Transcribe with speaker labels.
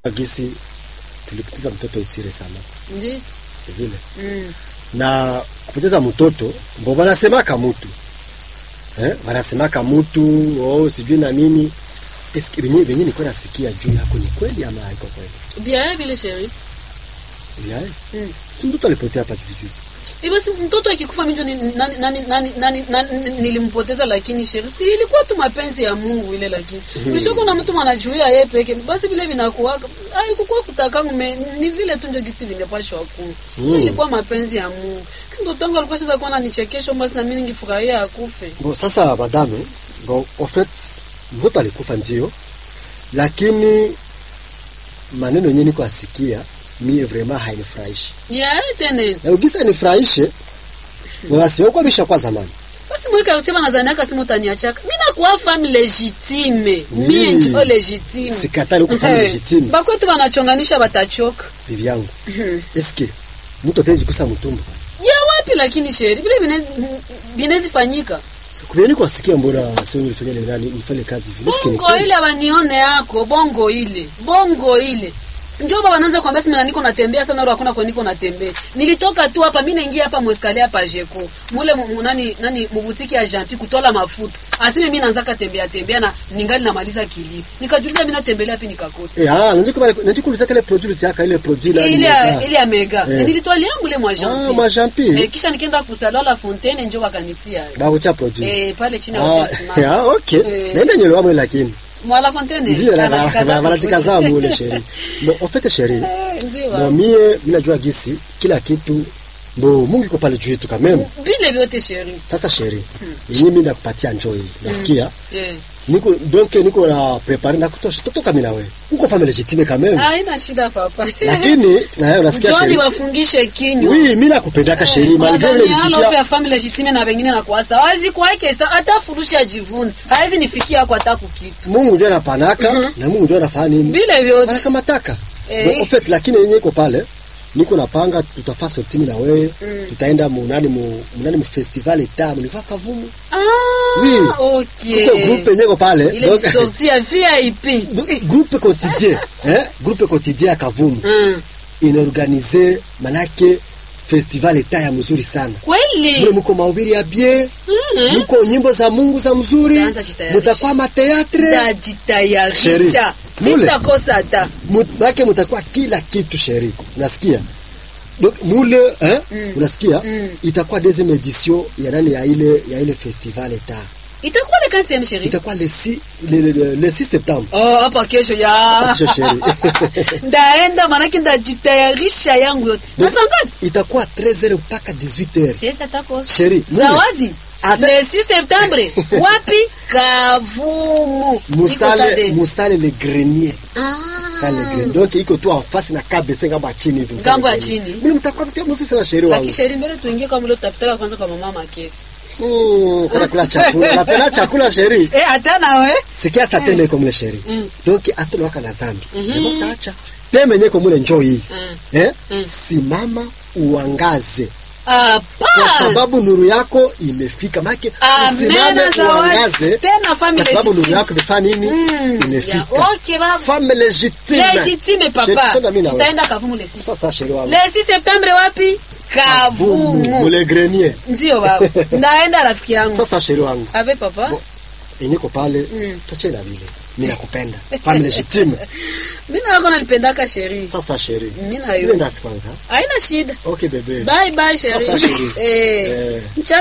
Speaker 1: gisi tulipoteza mtoto isire sana
Speaker 2: Ndi.
Speaker 1: si vile
Speaker 2: Mm.
Speaker 1: na kupoteza mtoto mbo wanasemaka mutu eh? wanasemaka mutu oh, sijui na nini eski venye venye niko nasikia juu yako ni kweli ama haiko kweli
Speaker 2: Bien vile sheri.
Speaker 1: yae
Speaker 2: Mm.
Speaker 1: si mtoto alipotea hapa juzi juzi
Speaker 2: Hivyo si mtoto akikufa minjo ni, nani, nani, nani, nani, nani, nilimpoteza lakini sheri. Si ilikuwa tu mapenzi ya Mungu ile lakini. Mm. kuna mtu mwanajuia yeye peke. Basi vile vinakuwa haikuwa kutaka ngume ni vile tu ndio gisi vimepashwa ku.
Speaker 1: Mm.
Speaker 2: Ilikuwa mapenzi ya Mungu. Si mtoto wangu alikuwa sasa kuwa ananichekesha basi na mimi ningefurahia akufe.
Speaker 1: Bon, sasa madame, bon, en fait mtoto alikufa ndio, lakini maneno yenyewe niko asikia mie vraiment hainifurahishi.
Speaker 2: Yeah, tena.
Speaker 1: Na ukisa nifurahishe, basi uko bisha kwa zamani.
Speaker 2: Basi mweka kusema nadhani aka simu utaniachaka. Mimi nakuwa femme legitime.
Speaker 1: Oui.
Speaker 2: Mimi ndio legitime.
Speaker 1: Sikatali uko femme
Speaker 2: Eh,
Speaker 1: legitime.
Speaker 2: Bakwetu wanachonganisha batachoka.
Speaker 1: Bibi yangu. Eske mtu atawezi kusa mtumbo?
Speaker 2: Ya wapi lakini sheri vile vine- vinezi fanyika.
Speaker 1: Sikuvyo niko asikia mbona sio nilifanya nani nifanye kazi vile. Eske ni
Speaker 2: Bongo
Speaker 1: kweli?
Speaker 2: ile wanione yako, bongo ile. Bongo ile. Si Ndio baba anaanza kuambia sema niko natembea sana, hakuna kwa niko natembea. Nilitoka tu hapa mimi naingia hapa mweskali hapa Jeko. Mule mu- nani nani mubutiki ya Jean kutola mafuta. Aseme mimi naanza katembea tembea na ningali namaliza kilio. Nikajiuliza mimi natembelea wapi nikakosa.
Speaker 1: Eh ah, najua kama najua kuuliza kile produit yako ile produit la
Speaker 2: ile ya- ile ya mega
Speaker 1: Eh.
Speaker 2: nilitwalia mule mwa
Speaker 1: Ah,
Speaker 2: Jean
Speaker 1: mwa Jean Pierre.
Speaker 2: eh, kisha nikienda kusalala fontaine njo wakanitia
Speaker 1: Bawo cha produit.
Speaker 2: eh, pale chini ya
Speaker 1: Ah,
Speaker 2: Hotel Smart.
Speaker 1: ah, okay.
Speaker 2: Eh.
Speaker 1: Naenda nyelewa mwe lakini.
Speaker 2: mwala fontaine
Speaker 1: Ndio la
Speaker 2: anajikaza
Speaker 1: wanajikaza mule sheri. Bon, en fait sheri,
Speaker 2: Eh, ndio
Speaker 1: bon mie mimi najua gisi kila kitu ndo Mungu iko pale juu yetu kameme.
Speaker 2: vile vyote sheri
Speaker 1: Sasa sheri, yenyewe mimi nakupatia njoo hii. Nasikia?
Speaker 2: eh
Speaker 1: Niko donc niko na prepare na kutosha. Totoka mimi na wewe. Uko femme legitime kameme.
Speaker 2: haina shida papa
Speaker 1: Lakini na wewe unasikia
Speaker 2: Njoni
Speaker 1: sheri.
Speaker 2: wafungishe kinywa
Speaker 1: Oui, mimi nakupendaka sheri. Malgré ile
Speaker 2: Halo
Speaker 1: nisikia
Speaker 2: ya family legitime na wengine na kuasa wazi kwake sa hata furusha jivuni hawezi nifikia hapo hata kukitu
Speaker 1: Mungu ndio anapanaka na Mungu ndio anafanya nini?
Speaker 2: vile vyote
Speaker 1: Anakamataka.
Speaker 2: Eh.
Speaker 1: Bon, en fait lakini yenyewe iko pale. Niko napanga tutafaa sortimi na wewe. Tutaenda munani mu munani mu festival eta mu Kavumu.
Speaker 2: ah
Speaker 1: Oui.
Speaker 2: okay
Speaker 1: Kuko groupe yenyewe iko pale.
Speaker 2: ile
Speaker 1: Donc-
Speaker 2: ni sortie ya VIP
Speaker 1: Donc, eh, groupe quotidien, eh? Groupe quotidien ya Kavumu
Speaker 2: mm.
Speaker 1: inaorganize manake festival eta ya mzuri sana. Mule
Speaker 2: kweli
Speaker 1: muko mahubiri ya bien,
Speaker 2: Mhm.
Speaker 1: muko nyimbo za Mungu za mzuri,
Speaker 2: Utaanza jitayarisha.
Speaker 1: mutakuwa mateatre,
Speaker 2: tajitayarisha
Speaker 1: Sheri, mule.
Speaker 2: sitakosa hata
Speaker 1: make mutakuwa kila kitu sheri. Unasikia? Donc mule eh, unasikia?
Speaker 2: Mm.
Speaker 1: Itakuwa deuxième édition ya nani ya ile ya ile festival eta.
Speaker 2: itakuwa le 4e sheri
Speaker 1: Itakuwa le 6 le, le, le, le 6 septembre.
Speaker 2: oh hapa kesho ya
Speaker 1: Kesho, sheri.
Speaker 2: ndaenda manake ndajitayarisha yangu yote
Speaker 1: Donc,
Speaker 2: nasangani
Speaker 1: itakuwa 13h mpaka 18h.
Speaker 2: siesa takosa
Speaker 1: Sheri, mule.
Speaker 2: zawadi
Speaker 1: Ata-
Speaker 2: le 6 septembre wapi kavumu Niko
Speaker 1: Musale
Speaker 2: sade.
Speaker 1: musale le grenier.
Speaker 2: Ah.
Speaker 1: Sale le grenier. Donc iko tu en face na KBC ngambo ya chini hivi.
Speaker 2: Ngambo ya
Speaker 1: Musale le
Speaker 2: chini.
Speaker 1: grenier. Mimi mtakuwa mtia msisi sana sheri wangu.
Speaker 2: lakisheri mbele tuingie kama ule tutapitaka kwanza kwa mama makesi
Speaker 1: Mm, kuna kula chakula. Napenda chakula sheri.
Speaker 2: eh hata nawe
Speaker 1: Sikia sasa tena iko mule sheri.
Speaker 2: Mm.
Speaker 1: Donc atolo waka na zambi. Hebu taacha. Teme nyeko mule njoo hii.
Speaker 2: Mm.
Speaker 1: Eh?
Speaker 2: Mm.
Speaker 1: Simama uangaze. Kwa
Speaker 2: hapa
Speaker 1: sababu nuru yako imefika. Maana usimame
Speaker 2: amena zawadi
Speaker 1: uangaze.
Speaker 2: tena
Speaker 1: Kwa
Speaker 2: family
Speaker 1: sababu nuru
Speaker 2: legitime.
Speaker 1: yako imefanya nini?
Speaker 2: Mm.
Speaker 1: Imefika.
Speaker 2: Ya, okay baba
Speaker 1: Femme légitime.
Speaker 2: legitime
Speaker 1: Sheri,
Speaker 2: papa
Speaker 1: tena mimi na wewe.
Speaker 2: tutaenda kavumu le 6
Speaker 1: Sasa sheri wangu.
Speaker 2: le 6 septembre wapi kavumu
Speaker 1: Mule grenier.
Speaker 2: ndio baba ndaenda rafiki yangu
Speaker 1: Sasa sheri wangu.
Speaker 2: ave papa
Speaker 1: Bo- Enyeko pale.
Speaker 2: Mm.
Speaker 1: Tuache na vile. Mimi nakupenda. Femme légitime.
Speaker 2: mimi na wako nalipendaka sheri
Speaker 1: Sasa sheri.
Speaker 2: mimi na yo
Speaker 1: Nenda kwanza.
Speaker 2: haina shida
Speaker 1: Okay bebe.
Speaker 2: bye bye sheri
Speaker 1: Sasa sheri.
Speaker 2: eh
Speaker 1: Eh.
Speaker 2: mchana